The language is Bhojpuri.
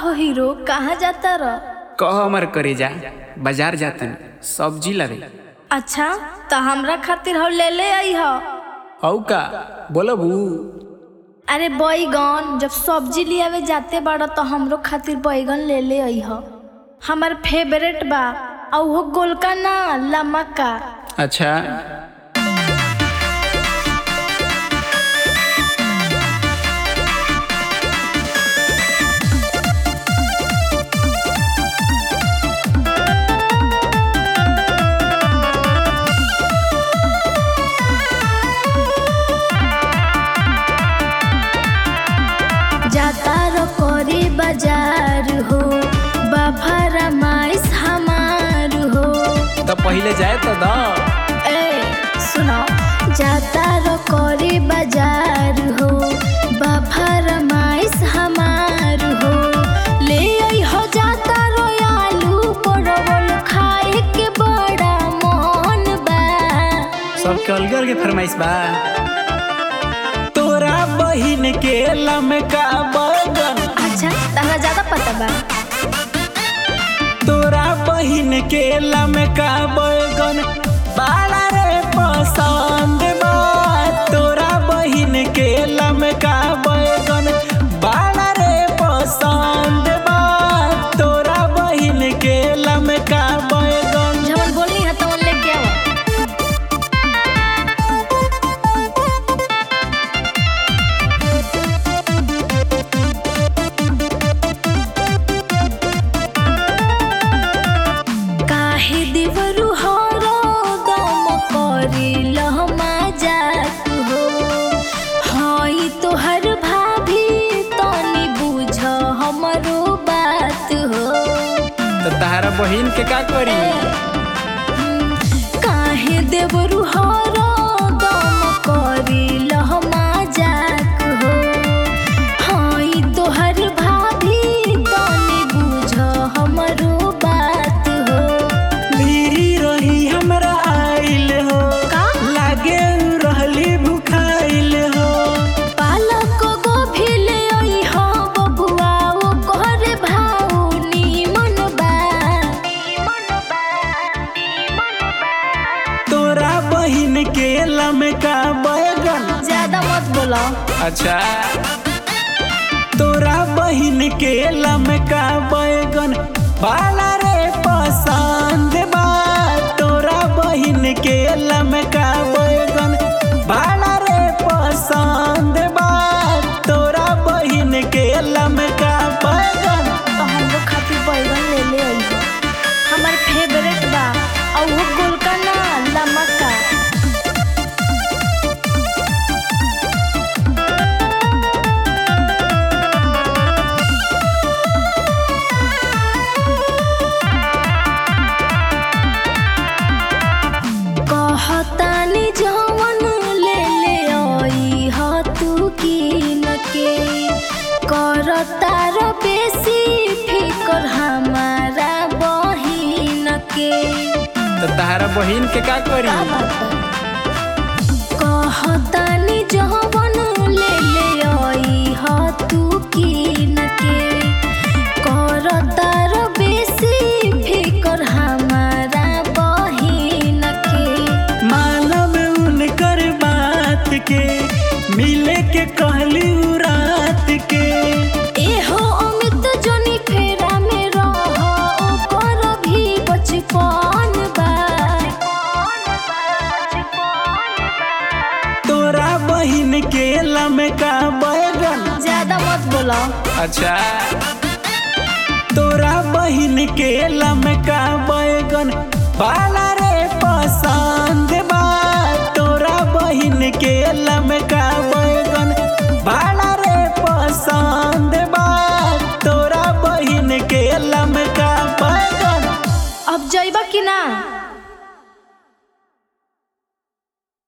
हो हीरो कहाँ जाता र कह हमर करे जा बाजार जातन सब्जी लावे अच्छा तो हमरा खातिर हो ले ले आई हो हौ का बोलबू अरे बैगन जब सब्जी लियावे जाते बाड़ा तो हमरो खातिर बैगन ले ले आई हो हमार फेवरेट बा और वो गोलका ना लमका अच्छा जाता रो कोरी बाजार हो बाफारा माइस हमार हो तो पहले जाए तो द ए सुनो जाता रो कोरी बाजार हो बाफारा माइस हमार हो ले आई हो जाता रो आलू परवल खाए के बड़ा मन बा सबके अलग अलग फरमाइश बा तोरा बहिन के लमका बगन अच्छा तहरा ज्यादा पता बा तोरा बहिन के लमका बैगन बाला रे पसंद बा तोरा बहिन के लमका बैगन बाला रे पसंद बा तोरा बहिन के लमका बैगन जवन बोलनी है तवन लेके आओ काहे देवरु हरो दम करी लहमा जात हो हई तोहर भाभी तनी बुझ हमरो बात हो तो तारा बहिन के का करी काहे देवरु हरो दम करी लहमा जात हो हई तोहर भाभी तनी बुझ हमरो बात हो भीरी रही हमरा आइल हो का? लागे उ रहली भुखाइल हो पालक गोभी ले आई हो बबुआ ओ कहरे भाऊ नीमन बा तोरा बहिन के लमका बैगन ज्यादा मत बोलो अच्छा तोरा बहिन के लमका बैगन बाला रे पसंद बा तोरा बहिन के लमका बैगन बाला रे पसंद बा तोरा बहिन के लमका बैगन तो हमरो खातिर बैगन ले ले आई हो हमार फेवरेट बा और वो गोलका ना लमका कहतानी जवन ले ले आई ह तू कीन के करतार बेसी फिकर हमारा बहिन के तो तारा बहिन के का करी का बात बा? कहतानी जवन ले ले आई ह तू कीन के करतार बेसी फिकर हमारा बहिन के मानव उनकर बात के मिले के कहली उ रात के एहो अमित जनी फेरा में रह ओकर भी बचपन बा तोरा बहिन के लमका बैगन ज्यादा मत बोलो अच्छा तोरा बहिन के लमका बैगन बाला रे पसंद बा तोरा बहिन के लमका बैगन बाला रे पसंद बा तोरा बहिन के लमका बैगन अब जइबा कि ना